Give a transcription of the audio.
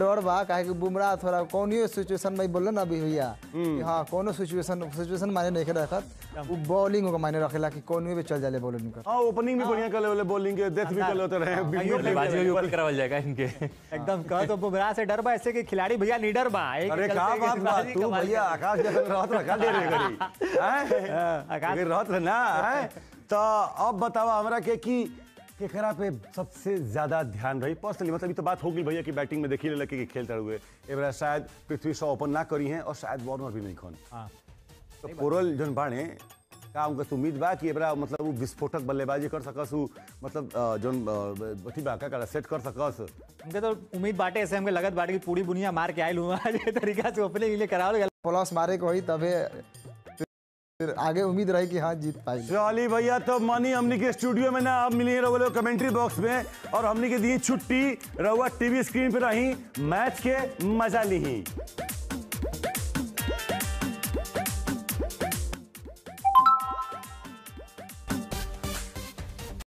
डर बा काहे कि बुमराह थोड़ा कौनियो सिचुएशन में बोल ना अभी भैया कि हाँ कोनो सिचुएशन सिचुएशन माने नहीं रखत वो बॉलिंग को माने रखेला कि कौनियो पे चल जाले बॉलिंग कर हाँ ओपनिंग भी बढ़िया कर ले बॉलिंग के डेथ भी कर लेते रहे बल्लेबाजी में भी ऊपर करावल जाएगा इनके एकदम कह तो बुमराह से डर बा ऐसे कि खिलाड़ी भैया निडर बा एक अरे चलते का कि बात बा बाजी तू कमाल भैया कर- आकाश जैसे रहत रखा दे रे घड़ी हैं? आकाश- अगर रहत रहे ना हैं? तो अब बतावा हमरा के कि केकरा पे सबसे ज्यादा ध्यान रही पर्सनली मतलब ये तो बात हो गई भैया कि बैटिंग में देखी ले कि खेलते हुए ए बेरा शायद पृथ्वी शॉ ओपन ना करी हैं और शायद वार्नर भी नहीं खन हाँ। तो पोरल जन बाणे का उनका तो उम्मीद बा कि एबरा मतलब वो विस्फोटक बल्लेबाजी कर सकस उ मतलब अ, जौन अ, अथी बा का सेट कर सकस हमके तो उम्मीद बाटे ऐसे हमके लगत बाटे कि पूरी दुनिया मार के आयल हुआ ये तरीका से ओपनिंग लिए करावल गया प्लस मारे को होई तबे फिर आगे उम्मीद रही कि हाँ जीत पाई चली भैया तो मनी हमनी के स्टूडियो में ना अब मिली रहुआ कमेंट्री बॉक्स में और हमनी के दी छुट्टी रहुआ टीवी स्क्रीन पे रही मैच के मजा ली